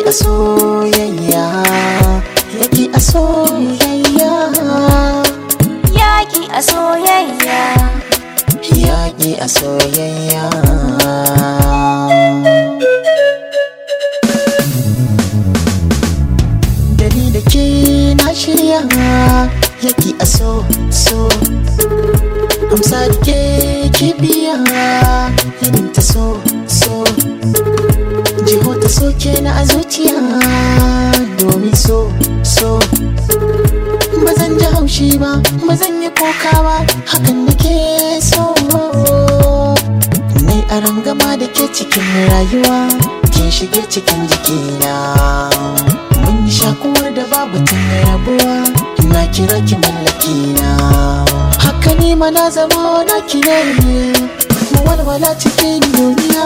a soyayya yaki a soyayya Yaki a soyayya yaki a soyayya da ni da ke na shirya yaki a so so amsa da ke kibiya irin ta so so jiho ta so ke na a zuciya domin so so ba zan ji haushi ba ba zan yi koka ba hakan da ke so nai a rangama da ke cikin rayuwa kin shige cikin jikina mun yi shakuwar da babu tun rabuwa ina kira ki mallaki na haka ni ma na zama na kire ne mu walwala cikin duniya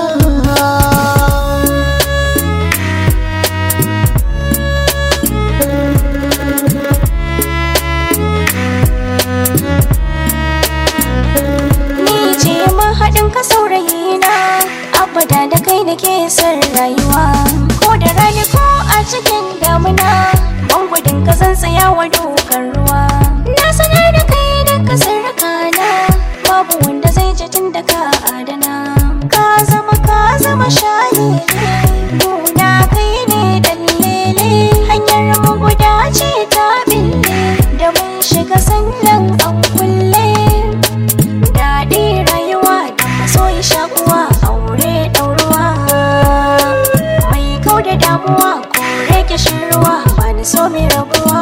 Ni ce mahaɗin ka saurayi na abada da kai da ke son rayuwa ko da rani ko a cikin damuna ban gudun ka zan tsaya wa dokar ruwa na sanar da kai da ka sarraka na babu wanda zai ji tun da ka adana ka zama ka zama shayi nuna kai ne dallele hanyar mu guda ce ta bille da mun shiga sannan an kulle daɗi rayuwa da maso yi shakuwa aure ɗauruwa mai kau da damuwa ko rage ruwa ba ni so mai rabuwa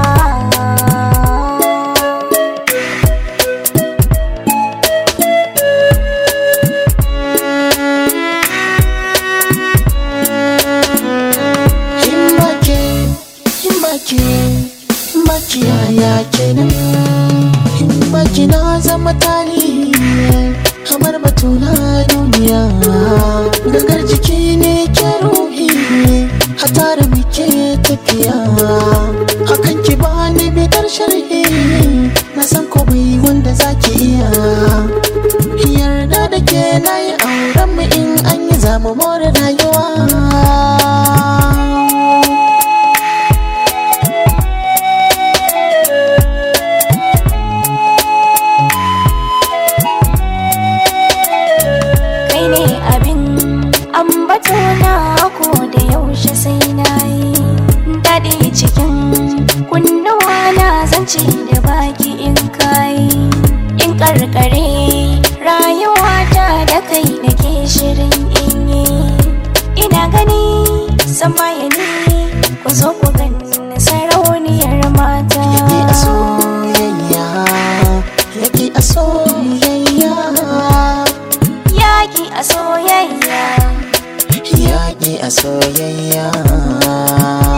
Himbake, himbake, himbake yaya kenan Himbake na zama tarihi kamar batu na duniya Gangar jiki ne ke ruhi hatara muke tafiya Hakan ki bani bidar sharhi na san ko bai wanda zaki iya Yarda da ke na yi auren mu in an yi zamu more rayuwa kai ne abin ambato na ko da yaushe sai na yi daɗi cikin kunnuwa na zance da baki in kayi in karkare rayuwata da kai nake shirin in yi ina gani samayani ku zo ku gani sarauniyar mata yake a soyayya yake a soyayya yaki a soyayya yake a soyayya